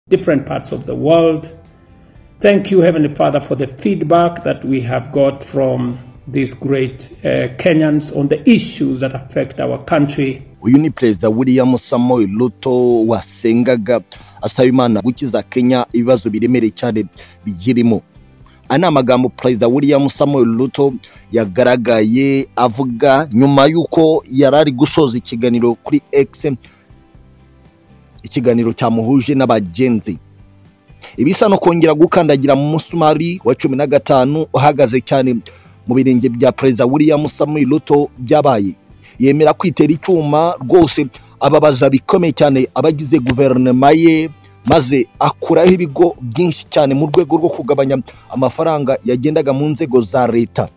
different parts of the world. Thank you, Heavenly Father, for the feedback that we have got from these great uh, Kenyans on the issues that affect our country. uyu ni perezida william samuel ruto wasengaga asaba imana gukiza kenya ibibazo biremereye cyane biyirimo aya ni amagambo perezida william samuel ruto yagaragaye avuga nyuma y'uko yari ari gusoza ikiganiro kuri x ikiganiro cyamuhuje n'abagenzi ibisa no kongera gukandagira mu musumari wa cumi na gatanu uhagaze cyane mu birenge bya perezida william samuel ruto byabaye yemera kwitera icyuma rwose ababaza bikomeye cyane abagize guverinoma ye maze akuraho ibigo byinshi cyane mu rwego rwo kugabanya amafaranga yagendaga mu nzego za leta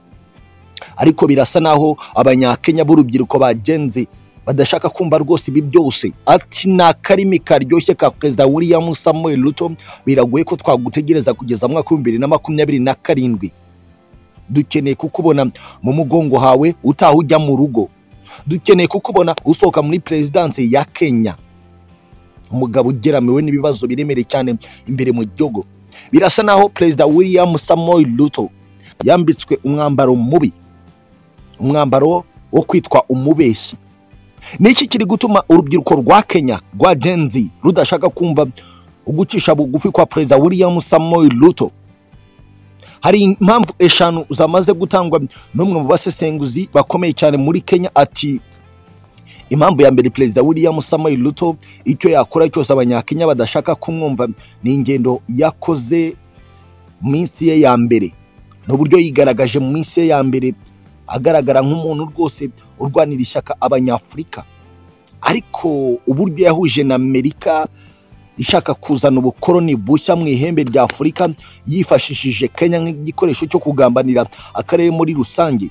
ariko birasa naho abanyakenya b'urubyiruko bagenze badashaka kumva rwose ibi byose ati ni akarimi karyoshye ka perezida william samuel ruto biragoye ko twagutegereza kugeza mu mwaka w'ibihumbi bibiri na makumyabiri na karindwi dukeneye kukubona mu mugongo hawe utaha ujya mu rugo dukeneye kukubona usohoka muri perezidansi ya kenya umugabo ugeramiwe n'ibibazo biremereye cyane imbere mu gihugu birasa naho perezida william samuel ruto yambitswe umwambaro mubi umwambaro wo kwitwa umubeshyi ni iki kiri gutuma urubyiruko rwa kenya rwa genzi rudashaka kumva ugucisha bugufi kwa perezida william samuel ruto hari impamvu eshanu zamaze gutangwa n'umwe mu basesenguzi bakomeye cyane muri kenya ati impamvu ya mbere perezida william samuel ruto icyo yakora cyose abanyakenya badashaka kumwumva ni ingendo yakoze mu minsi ye ya mbere n'uburyo yigaragaje mu minsi ye ya mbere agaragara nk'umuntu rwose urwanira ishyaka abanyafurika ariko uburyo yahuje na amerika ishaka kuzana ubukoroni bushya mu ihembe rya afurika yifashishije kenya nk'igikoresho cyo kugambanira akarere muri rusange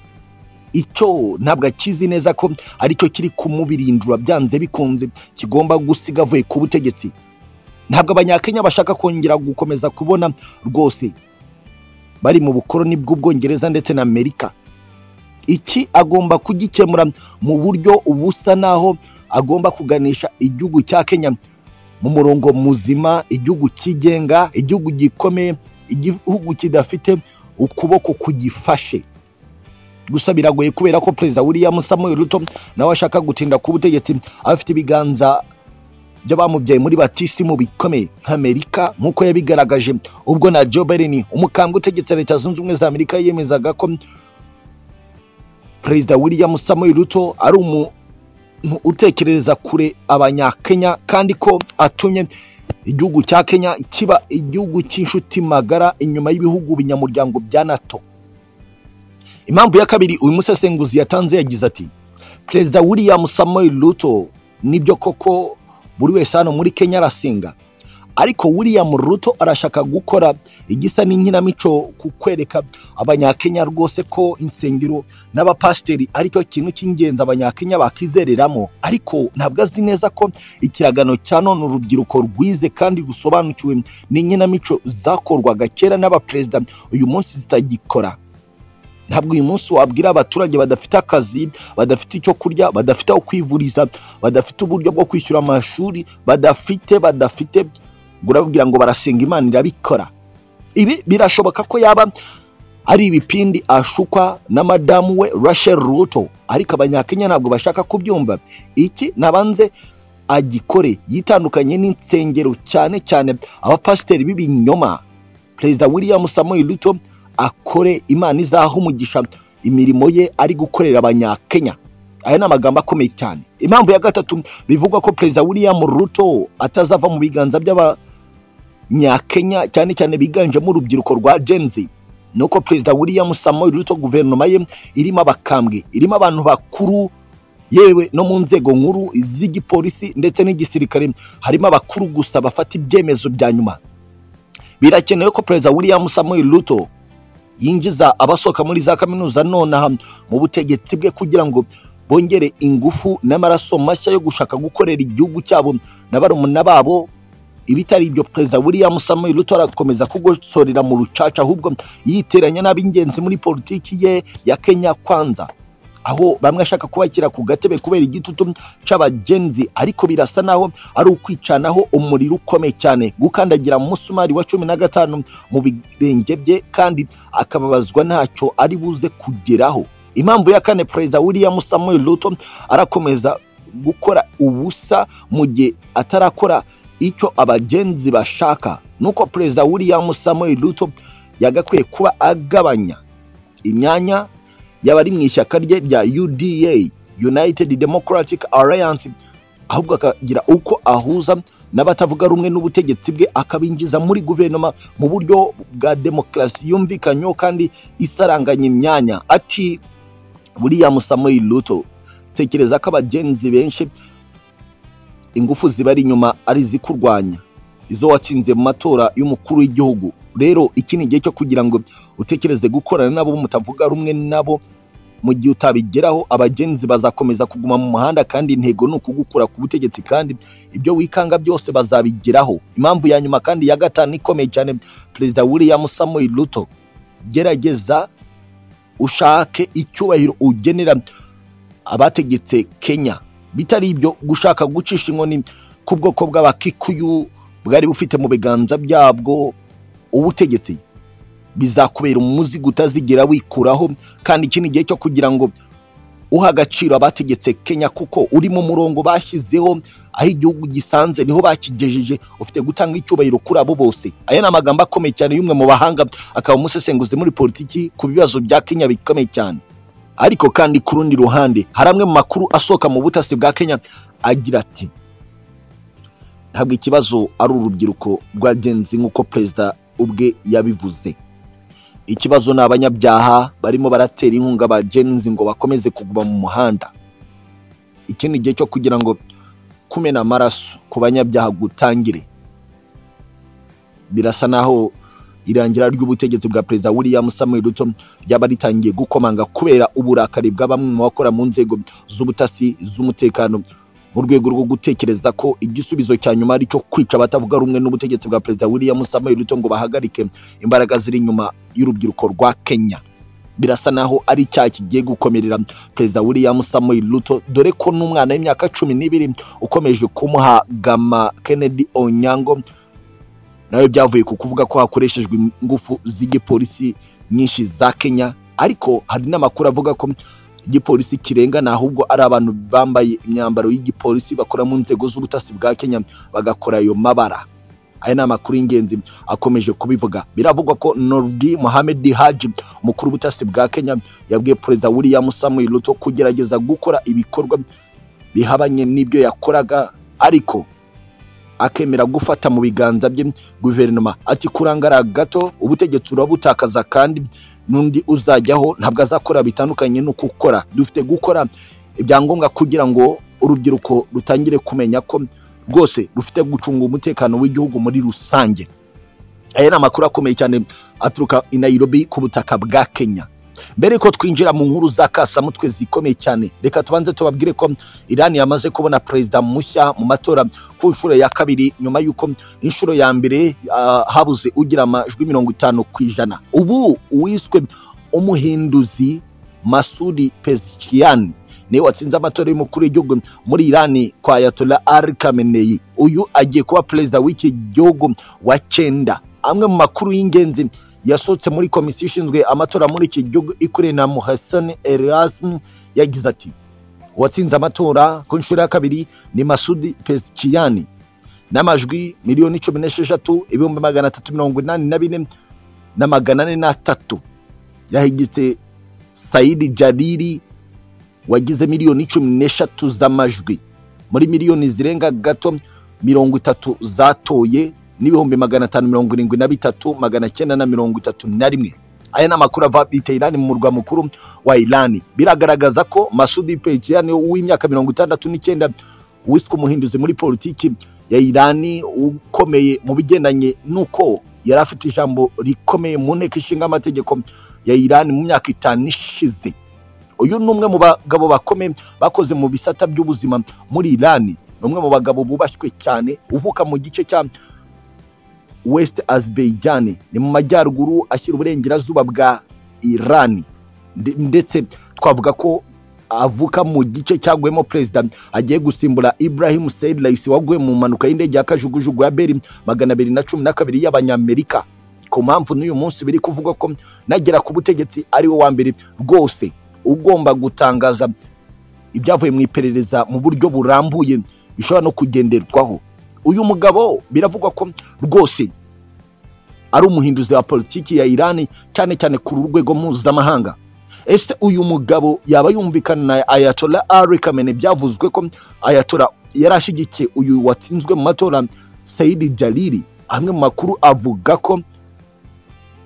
icyo ntabwo akizi neza ko aricyo kiri kumubirindura byanze bikunze kigomba gusiga avuye ku butegetsi ntabwo abanyakenya bashaka kongera gukomeza kubona rwose bari mu bukoroni bw'ubwongereza ndetse na amerika iki agomba kugikemura mu buryo ubusa naho agomba kuganisha igihugu cya kenya mu murongo muzima igihugu cyigenga igihugu gikomeye igihugu kidafite ukuboko kugifashe gusa biragoye kubera ko perezida william samuel ruto nawe ashaka gutinda ku butegetsi afite ibiganza by'abamubyaye muri batisimu bikomeye nk'amerika nk'uko yabigaragaje ubwo na joe biden umukambwe utegetse leta zunze ubumwe za amerika yemezaga ko perezida william samuel ruto ari umu utekerereza kure abanyakenya kandi ko atumye igihugu cya kenya kiba igihugu cy'inshuti magara inyuma y'ibihugu binyamuryango bya nato impamvu ya kabiri uyu musesenguzi yatanze yagize ati perezida william samuel ruto nibyo koko buri wese hano muri kenya arasenga ariko william ruto arashaka gukora igisa n'inkinamico ku kwereka abanyakenya rwose ko insengero n'abapasiteri aricyo kintu cy'ingenzi abanyakenya bakizereramo ariko ntabwo azi neza ko ikiragano cya none urubyiruko rwize kandi rusobanukiwe n'inkinamico zakorwaga kera n'abaperezida uyu munsi zitagikora ntabwo uyu munsi wabwira abaturage badafite akazi badafite icyo kurya badafite aho kwivuriza badafite uburyo bwo kwishyura amashuri badafite badafite urababwira ngo barasenga imana irabikora ibi birashoboka ko yaba ari ibipindi ashukwa na madamu we rachel ruto ariko abanyakenya ntabwo bashaka kubyumva iki nabanze agikore yitandukanye n'insengero cyane cyane abapasiteri b'ibinyoma perezida william samuel ruto akore imana izaha umugisha imirimo ye ari gukorera abanyakenya aya ni amagambo akomeye cyane impamvu ya gatatu bivugwa ko perezida william ruto atazava mu biganza by'aba nyakenya cyane cyane biganjemo urubyiruko rwa genzi ni uko perezida william samuel ruto guverinoma ye irimo abakambwe irimo abantu bakuru yewe no mu nzego nkuru z'igipolisi ndetse n'igisirikare harimo abakuru gusa bafata ibyemezo bya nyuma birakenewe ko perezida william samuel ruto yinjiza abasohoka muri za kaminuza nonaha mu butegetsi bwe kugira ngo bongere ingufu n'amaraso mashya yo gushaka gukorera igihugu cyabo na barumuna babo ibitari ibyo perezida william samuel ruto arakomeza kugosorera mu rucaca ahubwo yiteranya n'ab'ingenzi muri politiki ye ya kenya kwanza aho bamwe ashaka kubakira ku gatebe kubera igitutu cy'abagenzi ariko birasa naho ari ukwicanaho umuriro ukomeye cyane gukandagira mu musumari wa cumi na gatanu mu birenge bye kandi akababazwa ntacyo ari buze kugeraho impamvu ya kane perezida william samuel ruto arakomeza gukora ubusa mu gihe atarakora icyo abagenzi bashaka nuko perezida william samuel ruto yagakwiye kuba agabanya imyanya y'abari mu ishyaka rye rya uda united democratic alliance ahubwo akagira uko ahuza n'abatavuga rumwe n'ubutegetsi bwe akabinjiza muri guverinoma mu buryo bwa demokarasi yumvikanyeho kandi isaranganya imyanya ati william samuel ruto tekereza ko abagenzi benshi ingufu zibari inyuma ari izikurwanya izo watsinze mu matora y'umukuru w'igihugu rero iki ni igihe cyo kugira ngo utekereze gukorana nabo mutavuga rumwe nabo mu gihe utabigeraho abagenzi bazakomeza kuguma mu muhanda kandi intego ni ukugukura ku butegetsi kandi ibyo wikanga byose bazabigeraho impamvu ya nyuma kandi ya gatanu ikomeye cyane perezida william samuel ruto gerageza ushake icyubahiro ugenera abategetse kenya bitari ibyo gushaka gucisha inkoni ku bwoko bw'abakikuyu bwari bufite mu biganza byabwo ubutegetsi bizakubera umuzigo utazigera wikuraho kandi iki ni igihe cyo kugira ngo uha agaciro abategetse kenya kuko uri mu murongo bashyizeho aho igihugu gisanze niho bakigejeje ufite gutanga icyubahiro kuri abo bose aya ni amagambo akomeye cyane y'umwe mu bahanga akaba umusesenguzi muri politiki ku bibazo bya kenya bikomeye cyane ariko kandi ku rundi ruhande hari amwe mu makuru asohoka mu butasi bwa kenya agira ati ntabwo ikibazo ari urubyiruko rwagenzi nk'uko perezida ubwe yabivuze ikibazo ni abanyabyaha barimo baratera inkunga abagenzi ngo bakomeze kuguma mu muhanda iki ni igihe cyo kugira ngo kumena amaraso ku banyabyaha gutangire birasa naho irangira ry'ubutegetsi bwa perezida william samuel ruto ryaba ritangiye gukomanga kubera uburakari bwa bamwe mu bakora mu nzego z'ubutasi z'umutekano mu rwego rwo gutekereza ko igisubizo cya nyuma ari cyo kwica abatavuga rumwe n'ubutegetsi bwa perezida william samuel ruto ngo bahagarike imbaraga ziri inyuma y'urubyiruko rwa kenya birasa naho ari icyaha kigiye gukomerera perezida william samuel ruto dore ko n'umwana w'imyaka cumi n'ibiri ukomeje kumuha gama kennedy onyango nawe byavuye ku kuvuga ko hakoreshejwe ingufu z'igipolisi nyinshi za kenya ariko hari n'amakuru avuga ko igipolisi kirengana ahubwo ari abantu bambaye imyambaro y'igipolisi bakora mu nzego z'ubutasi bwa kenya bagakora ayo mabara aya ni amakuru y'ingenzi akomeje kubivuga biravugwa ko nordi mohamed haji umukuru w'ubutasi bwa kenya yabwiye perezida william samuel ruto kugerageza gukora ibikorwa bihabanye n'ibyo yakoraga ariko akemera gufata mu biganza bye guverinoma ati kurangara gato ubutegetsi urabutakaza kandi n'undi uzajyaho ntabwo azakora bitandukanye no gukora dufite gukora ibyangombwa kugira ngo urubyiruko rutangire kumenya ko rwose rufite gucunga umutekano w'igihugu muri rusange aya ni amakuru akomeye cyane aturuka i Nairobi ku butaka bwa Kenya mbere ko twinjira mu nkuru za kasamutwe zikomeye cyane reka tubanze tubabwire ko irani yamaze kubona perezida mushya mu matora ku nshuro ya kabiri nyuma y'uko inshuro ya mbere habuze ugira amajwi mirongo itanu ku ijana ubu uwiswe umuhinduzi masudi pezikiyani niwe watsinze amatora y'umukuru w'igihugu muri irani kwa yatola ari kameneyi uyu agiye kuba perezida w'iki gihugu wa cyenda amwe mu makuru y'ingenzi yasohotse muri komisiyo ishinzwe amatora muri iki gihugu ikoreye na muhasani erasme yagize ati uwatsinze amatora ku nshuro ya kabiri ni masudi pesikiyani n'amajwi miliyoni cumi n'esheshatu ibihumbi magana atatu mirongo inani na bine na magana ane n'atatu yahigitse sayidi jariri wagize miliyoni cumi n'eshatu z'amajwi muri miliyoni zirenga gato mirongo itatu zatoye n'ibihumbi magana atanu mirongo irindwi na bitatu magana cyenda na mirongo itatu na rimwe aya ni amakuru ava bita irani mu murwa mukuru wa irani biragaragaza ko masudi pejiyani w'imyaka mirongo itandatu n'icyenda wiswe umuhinduzi muri politiki ya irani ukomeye mu bigendanye n'uko yari afite ijambo rikomeye mu nteko ishinga amategeko ya irani mu myaka itanu ishize uyu ni umwe mu bagabo bakomeye bakoze mu bisata by'ubuzima muri irani ni umwe mu bagabo bubashywe cyane uvuka mu gice cya west azibeyijyane ni mu majyaruguru ashyira uburengerazuba bwa irani ndetse twavuga ko avuka mu gice cyaguyemo perezida agiye gusimbura ibrahim seyid layisi waguye mu mpanuka y'indege ya kajugujugu ya beri magana abiri na cumi na kabiri y'abanyamerika ku mpamvu n'uyu munsi biri kuvugwa ko nagera ku butegetsi ari we wa mbere rwose ugomba gutangaza ibyavuye mu iperereza mu buryo burambuye bishobora no kugenderwaho uyu mugabo biravugwa ko rwose ari umuhinduzi wa politiki ya irani cyane cyane ku rwego mpuzamahanga ese uyu mugabo yaba yumvikana na ayatola ari kamene byavuzwe ko ayatora yari ashyigikiye uyu watsinzwe mu matora sayidi jariri amwe mu makuru avuga ko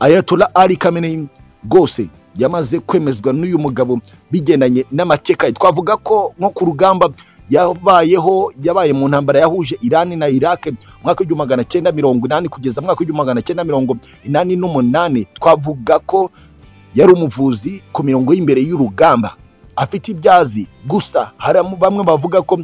ayatola ari kamene rwose yamaze kwemezwa n'uyu mugabo bigendanye n'amateka ye twavuga ko nko ku rugamba yabayeho yabaye mu ntambara yahuje irani na irake mwaka w'igihumbi magana cyenda mirongo inani kugeza mwaka w'igihumbi magana cyenda mirongo inani n'umunani twavuga ko yari umuvuzi ku mirongo y'imbere y'urugamba afite ibyazi gusa hari bamwe bavuga ko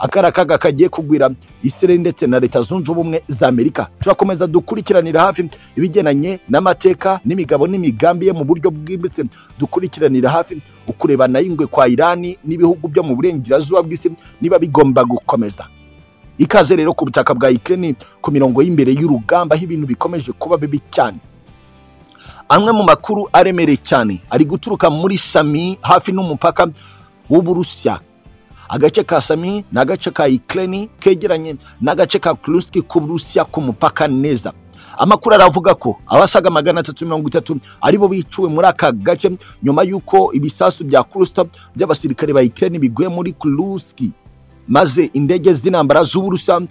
akari akaga kagiye kugwira isireli ndetse na leta zunze ubumwe za amerika turakomeza dukurikiranira hafi ibigendanye n'amateka n'imigabo n'imigambi ye mu buryo bwimbitse dukurikiranira hafi ukurebana y'ingwe kwa irani n'ibihugu byo mu burengerazuba bw'isi niba bigomba gukomeza ikaze rero ku butaka bwa ikirere ku mirongo y'imbere y'urugamba aho ibintu bikomeje kuba bibi cyane amwe mu makuru aremereye cyane ari guturuka muri sami hafi n'umupaka w'uburusiya agace ka sami ni agace ka ikirere kegeranye n'agace ka kuruski ku burusiya ku mupaka neza amakuru aravuga ko abasaga magana atatu mirongo itatu aribo biciwe muri aka gace nyuma y'uko ibisasu bya kurusita by'abasirikare ba ikirere biguye muri kuruski maze indege z'intambara z'uburusiya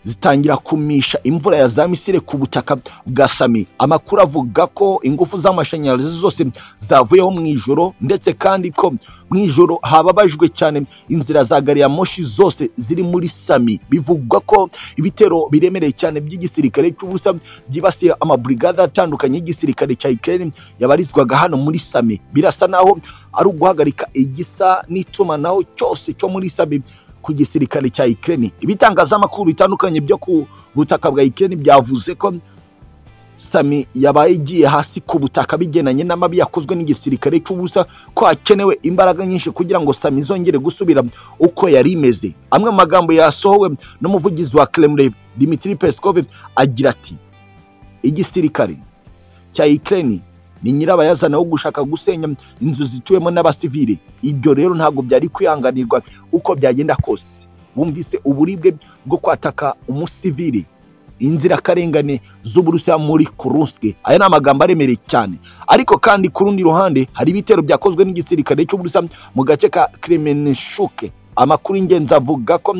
zitangira kumisha imvura ya za misire ku butaka bwa sami amakuru avuga ko ingufu z'amashanyarazi zose zavuyeho mu ijoro ndetse kandi ko mu ijoro hababajwe cyane inzira za gari ya moshi zose ziri muri sami bivugwa ko ibitero biremereye cyane by'igisirikare cy'ubusa byibasiye amaburigade atandukanye y'igisirikare cya ikirere yabarizwaga hano muri sami birasa naho ari uguhagarika igisa n'itumanaho cyose cyo muri sami ku gisirikare cya ikirere ibitangazamakuru bitandukanye byo ku butaka bwa ikirere byavuze ko sami yabaye igiye hasi ku butaka bigendanye n'amabi yakozwe n'igisirikare cy'ubusa ko hakenewe imbaraga nyinshi kugira ngo sami zongere gusubira uko yari imeze amwe mu magambo yasohowe n'umuvugizi wa kremlin dimitri peskov agira ati igisirikare cya ikirere ni nyirabayazana wo gushaka gusenya inzu zituwemo n'abasivile ibyo rero ntabwo byari kwihanganirwa uko byagenda kose bumvise uburibwe bwo kwataka umusivile inzirakarengane z'uburusiya muri kuruske aya ni amagambo aremereye cyane ariko kandi ku rundi ruhande hari ibitero byakozwe n'igisirikare cy'uburusiya mu gace ka kremenishuke amakuru y'ingenzi avuga ko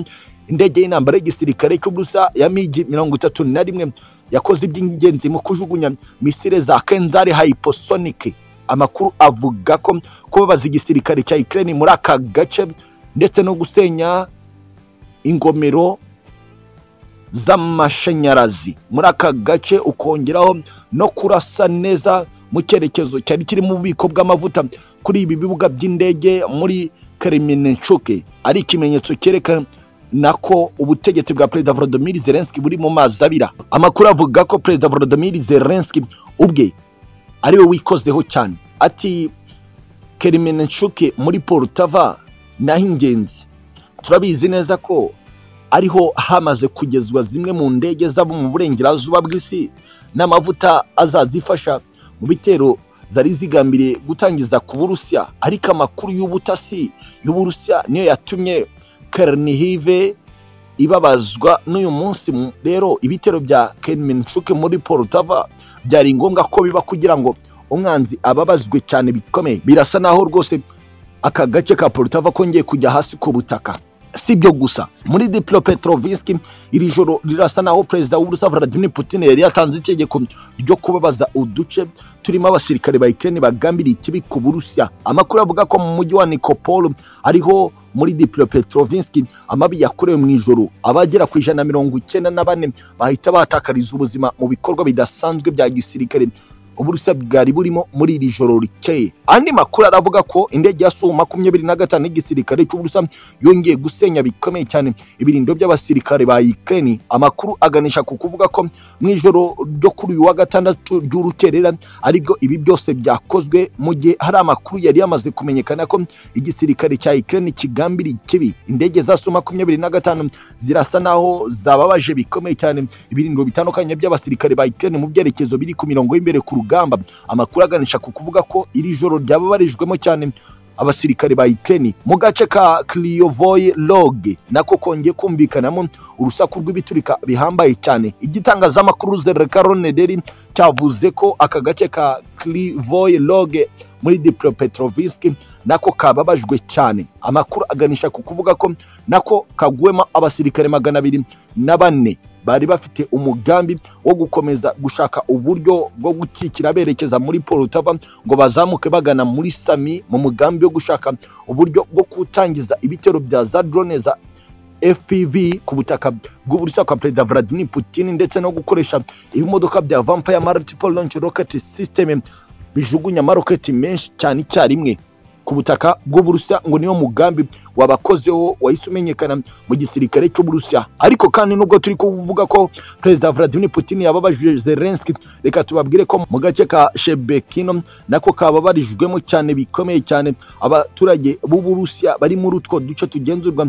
indege y'intambara y'igisirikare cy'uburusiya ya migi mirongo itatu na rimwe yakoze iby'ingenzi mu kujugunya misire za kenzari hyposonic amakuru avuga ko kubabaza igisirikare cya ikirere muri aka gace ndetse no gusenya ingomero z'amashanyarazi muri aka gace ukongeraho no kurasa neza mu cyerekezo cyari kiri mu bubiko bw'amavuta kuri ibi bibuga by'indege muri kariminenshuke ari ikimenyetso cyerekana nako ubutegetsi bwa perezida volodymyr zelensky buri mu mazi abira amakuru avuga ko perezida volodymyr zelensky ubwe ari we wikozeho cyane ati kerimenenshuke muri porutava naho ingenzi turabizi neza ko ariho hamaze kugezwa zimwe mu ndege zabo mu burengerazuba bw'isi n'amavuta azazifasha mu bitero zari zigambiriye gutangiza ku burusiya ariko amakuru y'ubutasi y'uburusiya niyo yatumye karinihive ibabazwa n'uyu munsi rero ibitero bya kerimencuke muri porutava byari ngombwa ko biba kugira ngo umwanzi ababazwe cyane bikomeye birasa naho rwose aka gace ka porutava kongeye kujya hasi ku butaka si byo gusa muri dipilo petroviski iri joro rirasa naho perezida w'uburusiya vladimir putin yari yatanze itegeko ryo kubabaza uduce turimo abasirikare ba ikirere bagambiriye ikibi ku burusiya amakuru avuga ko mu mujyi wa nikopolo ariho muri dipilo petrovinski amabi yakorewe mu ijoro abagera ku ijana na mirongo icyenda na bane bahita batakariza ubuzima mu bikorwa bidasanzwe bya gisirikare uburusiya bwari burimo muri iri joro rikeye andi makuru aravuga ko indege ya su makumyabiri na gatanu y'igisirikare cy'uburusiya yongeye gusenya bikomeye cyane ibirindo by'abasirikare ba ukraine amakuru aganisha ku kuvuga ko mu ijoro ryo kuri uyu wa gatandatu ry'urukerera aribwo ibi byose byakozwe mu gihe hari amakuru yari yamaze kumenyekana ko igisirikare cya ukraine kigambiriye ikibi indege za su makumyabiri na gatanu zirasa naho zababaje bikomeye cyane ibirindo bitandukanye by'abasirikare ba ukraine mu byerekezo biri ku mirongo y'imbere ku rugamba amakuru aganisha ku kuvuga ko iri joro ryababarijwemo cyane abasirikare ba Ukraine mu gace ka Krivoy Rog nako kongeye kumvikanamo urusaku rw'ibiturika bihambaye cyane igitangazamakuru Zerekaronederi cyavuze ko aka gace ka Krivoy Rog muri Dnipropetrovsk nako kababajwe cyane amakuru aganisha ku kuvuga ko nako kagwema abasirikare magana abiri na bane bari bafite umugambi wo gukomeza gushaka uburyo bwo gukikira berekeza muri Poltava ngo bazamuke bagana muri Sami mu mugambi wo gushaka uburyo bwo gutangiza ibitero bya za drone za fpv ku butaka bw'uburusiya kwa perezida Vladimir Putin ndetse no gukoresha ibimodoka bya Vampire Multiple Launch Rocket System bijugunya amaroketi menshi cyane icyarimwe ku butaka bw'uburusiya ngo niyo mugambi wabakozeho wahise umenyekana mu gisirikare cy'uburusiya ariko kandi nubwo turi kuvuga ko perezida Vladimir Putin yababajije Zelensky reka tubabwire ko mu gace ka Shebekino nako kababarijwemo cyane bikomeye cyane abaturage b'uburusiya bari muri utwo duce tugenzurwa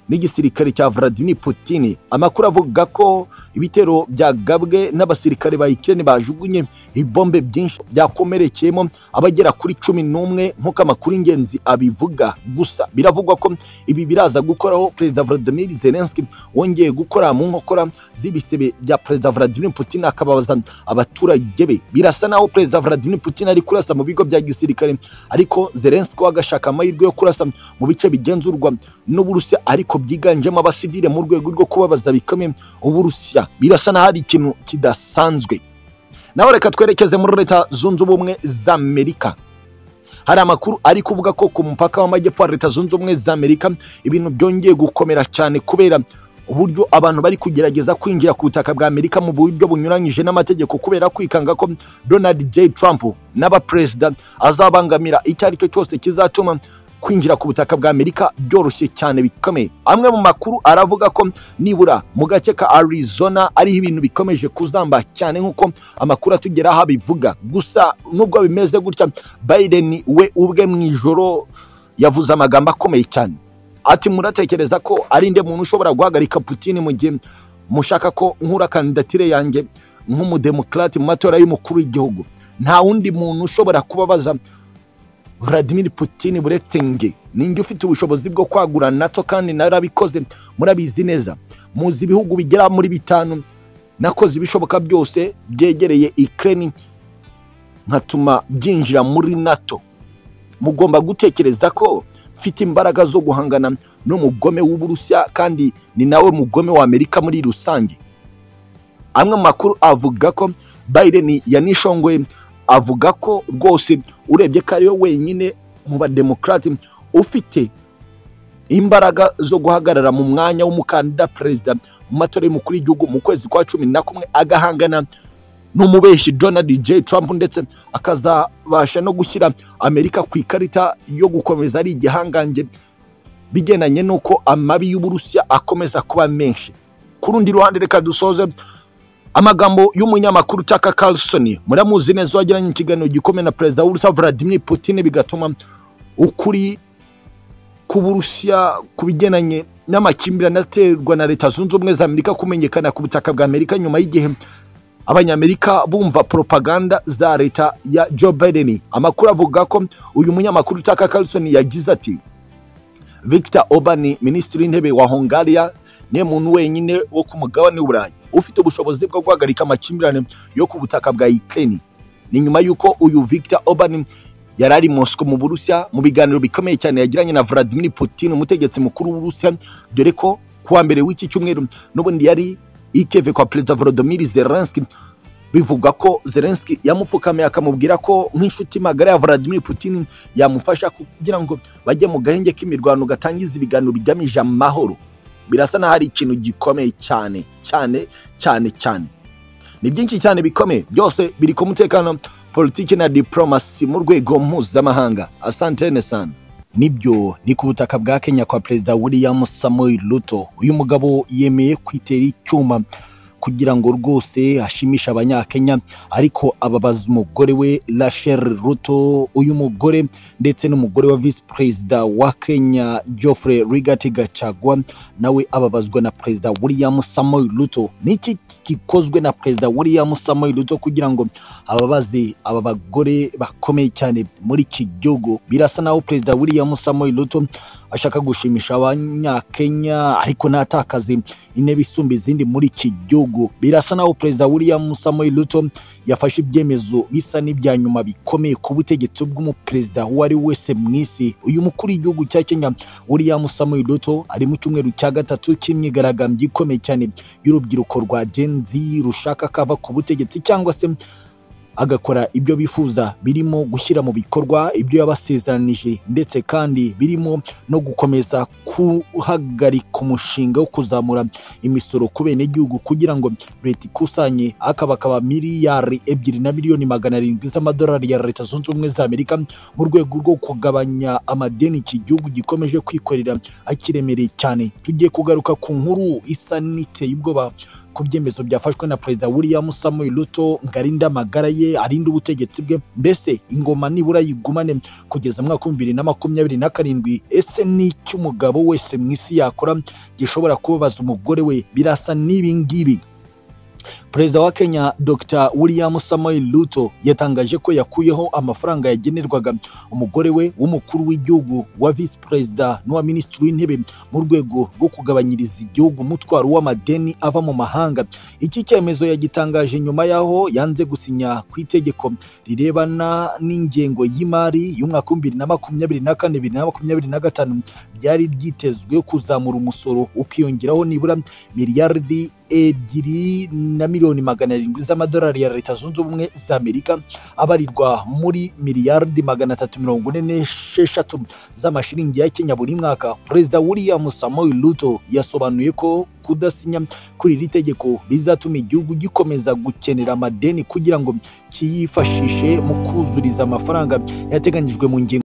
n'igisirikare cya Vladimir Putin amakuru avuga ko ibitero byagabwe n'abasirikare ba Ukraine bajugunye ibombe byinshi byakomerekeyemo abagera kuri cumi n'umwe nk'uko amakuru ingenzi abivuga gusa biravugwa ko ibi biraza gukoraho perezida Vladimir Zelensky wongeye gukora mu nkokora z'ibisebe bya perezida Vladimir Putin akababaza abaturage be birasa naho perezida Vladimir Putin ari kurasa mu bigo bya gisirikare ariko Zelensky we agashaka amahirwe yo kurasa mu bice bigenzurwa n'Uburusiya ariko ariko byiganjemo abasivile mu rwego rwo kubabaza bikomeye uburusiya birasa n'aho ari ikintu kidasanzwe naho reka twerekeze muri leta zunze ubumwe za amerika hari amakuru ari kuvuga ko ku mupaka w'amajyepfo wa leta zunze ubumwe za amerika ibintu byongeye gukomera cyane kubera uburyo abantu bari kugerageza kwinjira ku butaka bwa amerika mu buryo bunyuranyije n'amategeko kubera kwikanga ko donald j trump n'abaperezida azabangamira icyo ari cyo cyose kizatuma kwinjira ku butaka bwa Amerika byoroshye cyane bikomeye amwe mu makuru aravuga ko nibura mu gace ka Arizona ariho ibintu bikomeje kuzamba cyane nk'uko amakuru atugeraho abivuga gusa nubwo bimeze gutya Biden we ubwe mu ijoro yavuze amagambo akomeye cyane ati muratekereza ko ari nde muntu ushobora guhagarika Putin mu gihe mushaka ko nkura kandidatire yanjye nk'umudemokrate mu matora y'umukuru w'igihugu nta wundi muntu ushobora kubabaza Vladimir Putin buretse nge ninjye ufite ubushobozi bwo kwagura NATO kandi narabikoze murabizi neza muzi ibihugu bigera muri bitanu nakoze ibishoboka byose byegereye Ukraine nkatuma byinjira muri NATO mugomba gutekereza ko mfite imbaraga zo guhangana n'umugome w'uburusiya kandi ni nawe mugome wa Amerika muri rusange amwe mu makuru avuga ko Biden yanishongoye avuga ko rwose urebye ko ariwe wenyine mu bademokarate ufite imbaraga zo guhagarara mu mwanya w'umukandida perezida mu matora y'umukuru w'igihugu mu kwezi kwa cumi na kumwe agahangana n'umubeshi donald j trump ndetse akazabasha no gushyira amerika ku ikarita yo gukomeza ari igihangange bigendanye n'uko amabi y'uburusiya akomeza kuba menshi ku rundi ruhande reka dusoze amagambo y'umunyamakuru Tucker Carlson muramuzi neza wagiranye ikiganiro gikomeye na perezida w'Uburusiya Vladimir Putin bigatuma ukuri ku Burusiya ku bigendanye n'amakimbirane aterwa na leta zunze ubumwe za Amerika kumenyekana ku butaka bwa Amerika nyuma y'igihe abanyamerika bumva propaganda za leta ya Joe Biden amakuru avuga ko uyu munyamakuru Tucker Carlson yagize ati Victor Orbán minisitiri w'intebe wa Hungariya niwe muntu wenyine wo ku mugabane w'Uburayi ufite ubushobozi bwo guhagarika amakimbirane yo ku butaka bwa Ukraine ni nyuma y'uko uyu Victor Orbán yari ari Moscow mu Burusiya mu biganiro bikomeye cyane yagiranye na Vladimir Putin umutegetsi mukuru w'Uburusiya dore ko kuwa mbere w'iki cyumweru n'ubundi yari i Kiev kwa Perezida Volodymyr Zelensky bivugwa ko Zelensky yamupfukamiye akamubwira ko nk'inshuti magara ya Vladimir Putin yamufasha kugira ngo bajye mu gahenge k'imirwano gatangiza ibiganiro bigamije amahoro birasa n'aho ari ikintu gikomeye cyane cyane cyane cyane ni byinshi cyane bikomeye byose biri ku mutekano politiki na diporomasi mu rwego mpuzamahanga asantene sana nibyo ni ku butaka bwa kenya kwa perezida william samuel ruto uyu mugabo yemeye kwitera icyuma kugira ngo rwose ashimishe abanyakenya ariko ababaza umugore we rachel ruto uyu mugore ndetse n'umugore wa visi perezida wa kenya geoffrey rigati gacagwa nawe ababazwa na perezida william samuel ruto niki gikozwe na perezida william samuel ruto kugira ngo ababaze aba bagore bakomeye cyane muri iki gihugu birasa naho perezida william samuel ruto ashaka gushimisha abanyakenya ariko natakaze intebe isumba izindi muri iki gihugu birasa naho perezida william samuel ruto yafashe ibyemezo bisa n'ibya nyuma bikomeye ku butegetsi bw'umuperezida uwo ari we wese mu isi uyu mukuru w'igihugu cya kenya william samuel ruto ari mu cyumweru cya gatatu cy'imyigaragambyo ikomeye cyane y'urubyiruko rwa gen z rushaka kava ku butegetsi cyangwa se agakora ibyo bifuza birimo gushyira mu bikorwa ibyo yabasezeranije ndetse kandi birimo no gukomeza guhagarika umushinga wo kuzamura imisoro ku benegihugu kugira ngo leta ikusanye akabakaba miliyari ebyiri na miliyoni magana arindwi z'amadolari ya leta zunze ubumwe za amerika mu rwego rwo kugabanya amadeni iki gihugu gikomeje kwikorera akiremereye cyane tugiye kugaruka ku nkuru isa n'iteye ubwoba ku byemezo byafashwe na perezida william samuel ruto ngo arinde amagara ye arinde ubutegetsi bwe mbese ingoma nibura yigumane kugeza mu mwaka w'ibihumbi bibiri na makumyabiri na karindwi ese n'icyo umugabo wese mu isi yakora gishobora kubabaza umugore we birasa n'ibi ngibi perezida wa kenya dr william samuel ruto yatangaje ko yakuyeho amafaranga yagenerwaga umugore we w'umukuru w'igihugu wa visi perezida n'uwa minisitiri w'intebe mu rwego rwo kugabanyiriza igihugu umutwaro w'amadeni ava mu mahanga iki cyemezo yagitangaje nyuma y'aho yanze gusinya ku itegeko rirebana n'ingengo y'imari y'umwaka w'ibihumbi bibiri na makumyabiri na kane bibiri na makumyabiri na gatanu byari byitezwe kuzamura umusoro ukiyongeraho nibura miliyaridi ebyiri na miliyoni magana arindwi z'amadolari ya leta zunze ubumwe za amerika abarirwa muri miliyaridi magana atatu mirongo ine n'esheshatu z'amashiringi ya kenya buri mwaka perezida william samuel ruto yasobanuye ko kudasinya kuri iri tegeko bizatuma igihugu gikomeza gukenera amadeni kugira ngo kiyifashishe mu kuzuriza amafaranga yateganyijwe mu ngingo